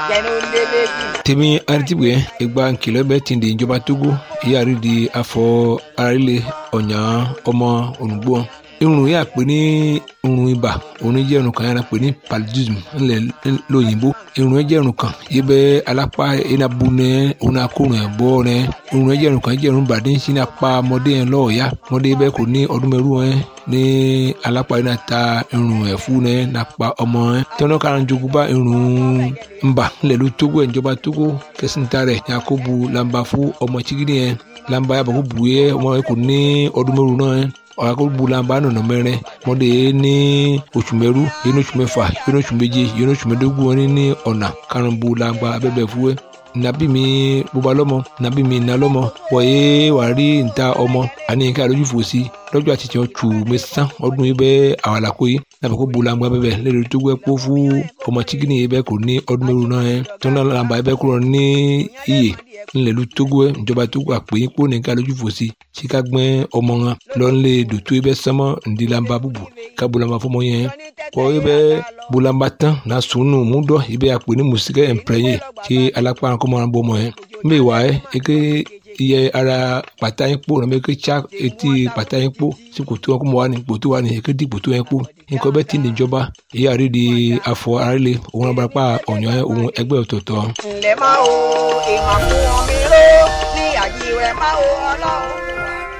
jẹnu lélẹ́jì. tèmi aritibue egba nkìlọ̀ bẹ́ẹ̀ ti di ìjọba togo ìyáàrí di afọ arílẹ̀ ọ̀nyà ọmọ olùgbò irun yà pé ní irun ibà òun jẹ́ irun kan yàrá pé ní paludism ńlẹ̀ lóyìnbó irun jẹ́ irun kan yìí bẹ́ alápá enabu nẹ òun akórun ẹ̀ bọ́ nẹ irun jẹ́ irun kan jẹ́ irun bàdé ń sin apá ọmọdé yẹn lọ́ọ̀ọ́yá ọmọdé bẹ́ẹ̀ kò ní ọdún mẹ́rù ẹ̀ ní alápá yẹn náà ta irun ẹ̀ fún ẹ̀ nàpa ọmọ ẹ̀ tọ́nà kára jogun bá irun ńbà ńlẹ̀ ló tógó ẹ̀ ìjọba tógó kẹsìntà rẹ̀ yakubu lamba fún ọmọ chigidi yẹn lamba yàbọ̀ kó bu yẹ ọmọ yẹn kò ní ọdún mẹ́rù náà ẹ̀ ọ̀làkọ̀gbùlànba nọ̀nà mẹ́rin mọ́dé ní oṣù mẹ́rú yẹn oṣù mẹ́fà yẹn oṣù méje yẹn oṣù mẹ́dógún wọn ní ọ̀nà karùnbùlànba abẹ́bẹ̀ fúwẹ́ nàbí mi bóba lọ́mọ nàbí mi nà lọ́mọ wọ̀nyé wà rí níta ọmọ àní nǹkan àlójú fò sí lọ́jọ́ àtijọ́ tù mẹ́sàn ọdún yìí bẹ́ẹ̀ àwàlàkó yìí nàbẹ̀ kó bulangba bẹ́ẹ̀ lẹ́rìí tó gbẹ́ kó fún ọmọ chikini yìí bẹ́ẹ̀ kò ní ọdún mẹ́rù náà yẹn tó náà làǹbà yìí bẹ́ẹ̀ kúrò ní iyè ńlẹ̀lú tógó ẹ̀ ìjọba tógó àpèyìn kó nìkan lójú fò sí síka gbẹ́ ọmọ wọn lọ́nlẹ̀ dòtó yìí bẹ́ẹ̀ sánmọ́ ńdílàmbà bùbù ká bulangba fọmọ yẹn kọ́ yìí bẹ́ẹ̀ bulangba tán náà sùnù múdọ̀ yìí bẹ́ẹ̀ àpè ní mùsíkẹ́ ẹ̀ǹpẹ̀rẹ̀yẹ kí alápá kọ́mọ́ wọn bọ́ ọmọ yẹn mbẹ́ wà ẹ́ eke iye ara pàtà yín kpó nàbẹ eke tsa etí pàtà yín kpó sí kòtò wọn kó mọ wà ní kòtò wà ní eke di kòtò yẹn kpó nǹkan bẹ́ẹ̀ ti ní ìjọba ìyá rí di afọ arílẹ̀ òun abarapá ọ̀nyọ́ òun ẹgbẹ́ ọ̀tọ̀ọ̀tọ̀. ǹlẹ́ máa wo ìmọ̀ fún omi ró ní àjíwẹ̀ máa wo ọlọ́run.